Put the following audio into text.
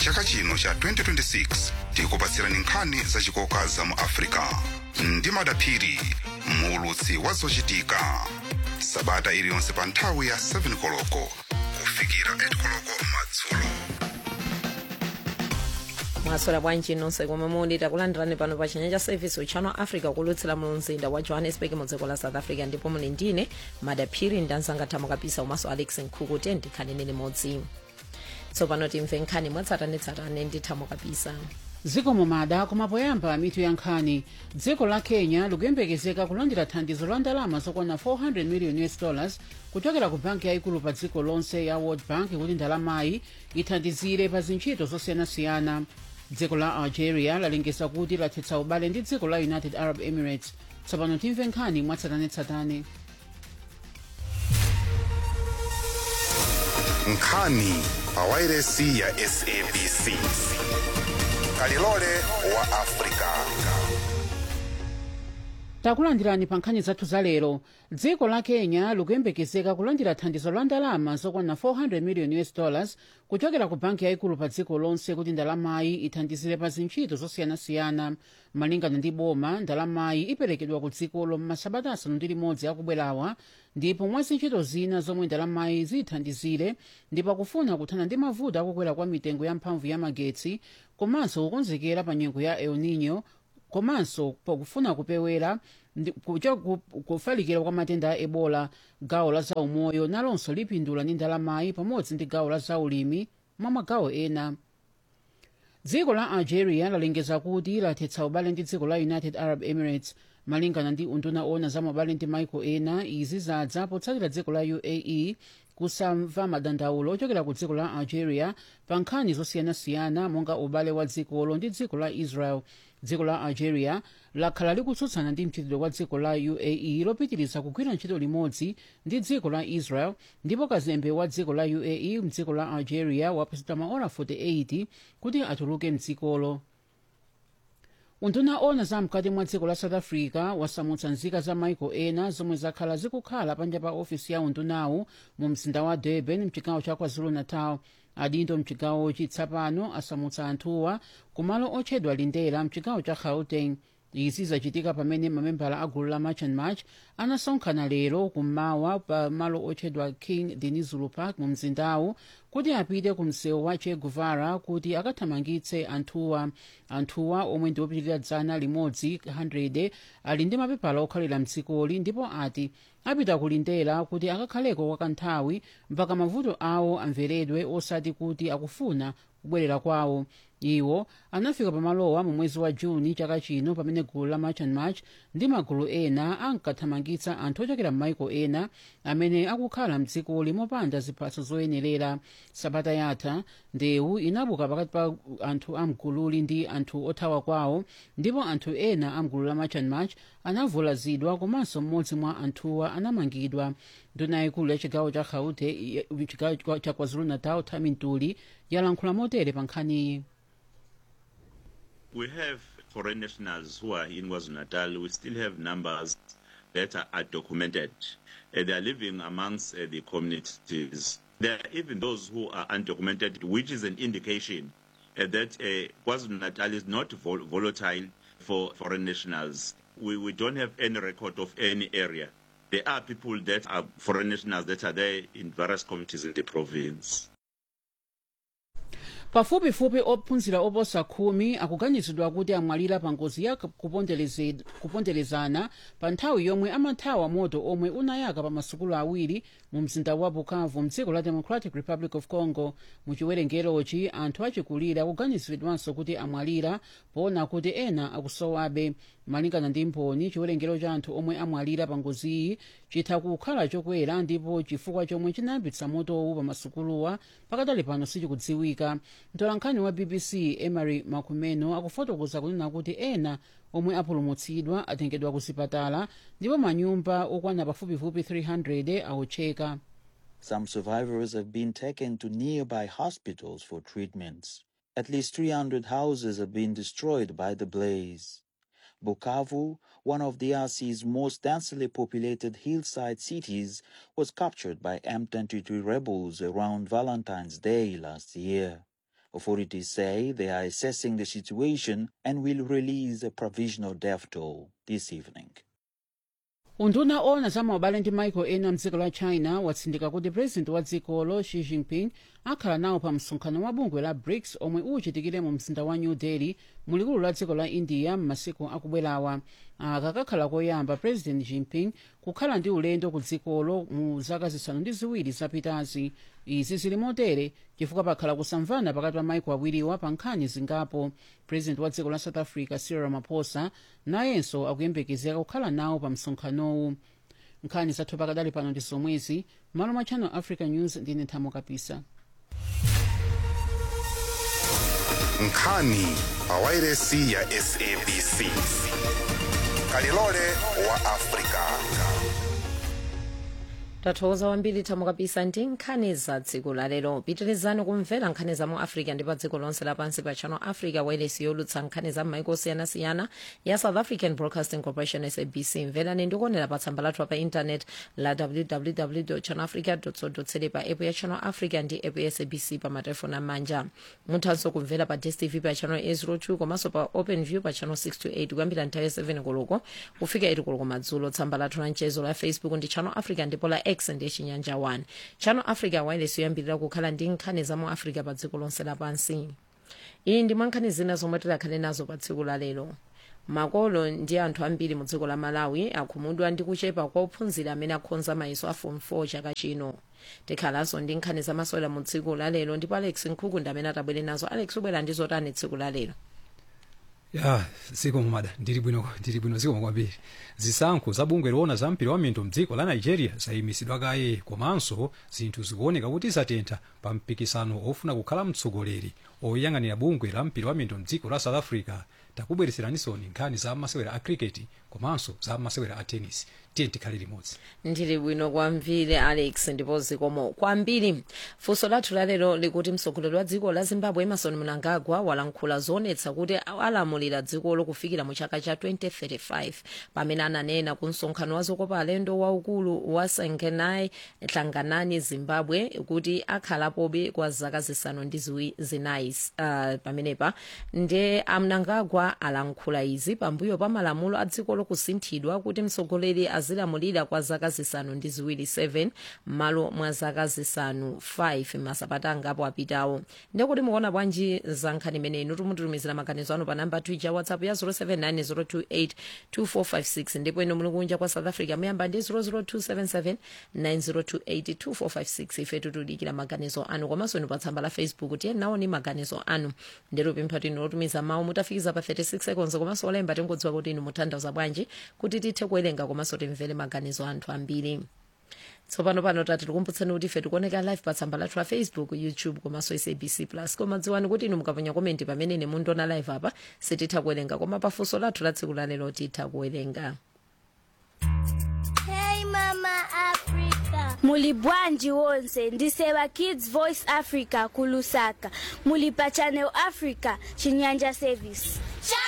chaka chino cha 2026 tikupatsirani nkhani zachikoka za mu africa ndi madaphiri muulutsi wa zochitika sabata iliyonse pa nthawi ya 7 koloko kufikira 8 koloko madzulo mwaswera bwanji nonse komwe muli takulandirani pano pa chinyanja service uchano africa kulutsira mu mzinda wa johannesburg mu dziko la south africa ndipo muli ndine madaphiri ndanzanga thamo kapisa umaso alex nkhuku tendi khanene limodzi tsopano timve nkhani mwatsatanetsatane ndi thamo kapisa dziko mumada koma poyamba mitu ya nkhani dziko la kenya likuyembekezeka kulandira thandizo la ndalama zokwana 400 million us dollars kuchokera ku banki yayikulu pa dziko lonse ya world bank kuti ndalamayi ithandizire pa zintchito zosiyanasiyana dziko la algeria lalengeza kuti lathetsa ubale ndi dziko la united arab emirates tsopano timve nkhani mwatsatanetsatane nkhani pa wairesi ya sabc kalilole wa africa takulandirani pa nkhani zathu za lero dziko la kenya likuyembekezeka kulandira thandizo la ndalama zokwana 400 million us dollars kuchokera ku banki yayikulu pa dziko lonse kuti ndalamayi ithandizire pa zintchito zosiyanasiyana malingana ndi boma ndalamayi iperekedwa ku dzikolo m'masabata asanu ndi limodzi akubwerawa ndipo mwa zintchito zina zomwe ndalamayi zithandizire ndipo akufuna kuthana ndi mavuto akukwera kwa mitengo ya mphamvu ya magetsi komanso kukonzekera pa nyengo ya el nino komanso pakufuna kupewera ndi- kucho- ku- kufalikira kwa matenda a ebola gawo la zaumoyo nalonso lipindula ndi ndalamayi pamodzi ndi gawo la zaulimi mwa magawo ena dziko la algeria lalengeza kuti lathetsa ubale ndi dziko la united arab emirates malingana ndi unduna ona za mabale ndi maiko ena izi zadza potsatira dziko la uae kusamva madandaulo ochokera ku dziko la algeria pa nkhani zosiyanasiyana monga ubale wa dzikolo ndi dziko la israel dziko la algeria lakhala likutsutsana ndi mchitidwe wa dziko la uae lopitiriza kugwira ntchito limodzi ndi dziko la israel ndipo kazembe wa dziko la uae mdziko la algeria wapatsidwa maora 48 kuti atuluke mdzikolo unduna ona za mkati mwa dziko la south africa wasamutsa nzika za maiko ena zomwe zakhala zikukhala panja pa ofisi ya undunawu mu mzinda wa durban mchigawo cha kwazulu-natal adindo mchigawochi tsapano asamutsa anthuwa kumalo otchedwa lindela mchigawo cha gauteng izi zachitika pamene mamembala a gulu la march and march anasonkhana lero kummawa pa malo otchedwa king denizulu park mu mzindawu kuti apite ku msewu wa che guevara kuti akathamangitse anthuwa anthuwa omwe ndi opitirira dzana limodzi 100 ali ndi mapepala okhalira mdzikoli ndipo ati apita kulindela kuti akakhaleko kwa kanthawi mpaka mavuto awo amveredwe osati kuti akufuna kubwerera kwawo iwo anafika pamalowa mu mwezi wa juni chaka chino pamene gulu la march and march ndi magulu ena ankathamangitsa anthu ochokera m'maiko ena amene akukhala mdzikoli mopanda ziphaso zoyenerera sabata yatha ndewu inabuka pakati pa anthu amgululi ndi anthu othawa kwawo ndipo anthu ena amgulu la march and march anavulazidwa komanso mmodzi mwa anthuwa anamangidwa nduna yaikulu ya chigawo cha gaute chigawo cha kwazulu-natal thami ntuli yalankhula motere pa nkhaniyi We have foreign nationals who are in KwaZulu-Natal. We still have numbers that are, are documented. Uh, they are living amongst uh, the communities. There are even those who are undocumented, which is an indication uh, that uh, KwaZulu-Natal is not vol- volatile for foreign nationals. We, we don't have any record of any area. There are people that are foreign nationals that are there in various communities in the province. pafupifupi ophunzira oposa khumi akuganizidwa kuti amwalira pa ngozi ya kupondereze- kuponderezana pa nthawi yomwe amathawa moto omwe unayaka pa masukulu awiri mu mzinda wa bukavu mdziko la democratic republic of congo mu chiwerengerochi anthu achikulire akuganiziridwanso kuti amwalira poona kuti ena akusowabe malingana ndi mboni chiwerengero cha anthu omwe amwalira pa ngoziyi chitha kukhala chokwera ndipo chifukwa chomwe chinayambitsa motowu pa masukuluwa pakadali pano sichikudziwika mtolankhani wa bbc emery makumeno akufotokoza kunena kuti ena omwe apulumutsidwa atengedwa ku zipatala ndipo manyumba okwana pafupifupi 300 awotcheka Some survivors have been taken to nearby hospitals for treatments. At least 300 houses have been destroyed by the blaze. Bukavu, one of DRC's most densely populated hillside cities, was captured by M23 rebels around Valentine's Day last year. Authorities say they are assessing the situation and will release a provisional death toll this evening. unduna ona za maubale ndi maiko ena mdziko la china watsindika kuti purezidenti wa dzikolo xi jinping akhala nawo pa msonkhano wa bungwe la brics omwe uchitikire mu mzinda wa new delhi mulikulu la dziko la india m'masiku akubwerawa aka kakhala koyamba president jinping kukhala ndi ulendo ku dzikolo mu zaka zisanu ndi ziwiri zapitazi izi zili motere chifukwa pakhala kusamvana pakati pa maiko awiriwa pa nkhani zingapo president wa dziko la south africa cyril ramaphosa nayenso akuyembekezeka kukhala nawo pa msonkhanowu nkhani zathu pakadali pano ndi zomwezi malo mwa channel africa news ndine nthamo kapisa nkhani pawairesi ya sabc kalilole wa afrika tathokoza kwambiri thamo kapisa ndi nkhani za dziko lalero pitirizani kumvera nkhani za mu africa ndi pa dziko lonse lapansi pa channel africa wailesi yolutsa nkhani za m'maiko osiyanasiyana ya south african broadcasting corporation sabc mverani ndikuonera pa tsamba lathu pa intanet la www channelafrica co za pa app ya channel africa ndi app ya sabc pa matelefoni amanja muthanso kumvera pa dstv pa channel 802 komanso pa open view pa channel 628 kuyambira nthawi ya 7 koloko kufika 8 koloko madzulo tsamba lathu la mchezo la facebook ndi channel africa ndipo la x ndi chinyanja 1 channel africa wireless yoyambirira kukhala ndi nkhani za mu africa pa dziko lonse lapansi iyi ndi mwa nkhani zina zomwe tidakhale nazo pa tsiku la lero makolo ndi anthu ambiri mu dziko la malawi akhumudwa ndi kuchepa kwa ophunzira amene akhonza mayeso a form 4 chaka chino tikhalanso ndi nkhani zamasewera mu tsiku la lero ndipo alex nkhuku ndi amene atabwere nazo alex ubwera ndi zotani tsiku la lero ya zikomo mada ndili bwino ndili bwino zikomo kwambiri zisankho za bungwe loona za mpira wa miyendo mdziko la nigeria zayimisidwa kaye komanso zinthu zikuoneka kuti zatentha pa mpikisano ofuna kukhala mtsogoleri oyang'anira bungwe la mpira wa miyendo mdziko la south africa takubwereseranisoni nkhani za masewera a cricket komanso za masewera a tennis tiye tikhale limodzi ndili bwino kwambiri alex ndipo zikomo kwambiri funso lathu lalero likuti mtsogoleri wa dziko la zimbabwe emerson mnangagwa walankhula zoonetsa kuti alamulira dzikolo kufikira mu chaka cha 2035 pamene ananena ku msonkhano wa zokopa alendo waukulu wa sengenai hlanganani zimbabwe kuti akhalapobe kwa zaka zisanu ndi ziwi- zinayi uh, pamenepa nde amnangagwa alankhula izi pambuyo pa malamulo a dzikolo kusinthidwa kuti mtsogoleri azilamulira kwa zaka zisanu ndi ziwiri 7 m'malo mwa zaka zisanu 5 masabata angapo apitawo ndekuti mukuona bwanji za nkhani imeneyi tumutumizira maganizo anu pa namba twitter whatsapp ya 0790282456 ndipo ino muli kunja kwa south africa muyamba ndi 0027790282456 ife tutudikira maganizo anu komanso inu pa tsamba la facebook tiye naoni maganizo anu ndero pempha tino lotumiza mawu mutafikiza pa 36 seconds komanso olemba tingodziwa kuti inu mutanthauza bwanji kuti tithe kuwerenga komanso timvere maganizo anthu ambiri tsopano pano tati tikumbutseni kuti ife tikuoneka live pa tsamba lathu la facebook youtube komanso sabc plus koma dziwani kuti inu mukaponya komenti pamene ine mundiona live apa sititha kuwerenga koma pafunso lathu la tsiku lalero titha kuwerenga Hey Mama Africa. Muli bwanji wonse ndiseva Kids Voice Africa kulusaka. Muli pa Channel Africa Chinyanja Service.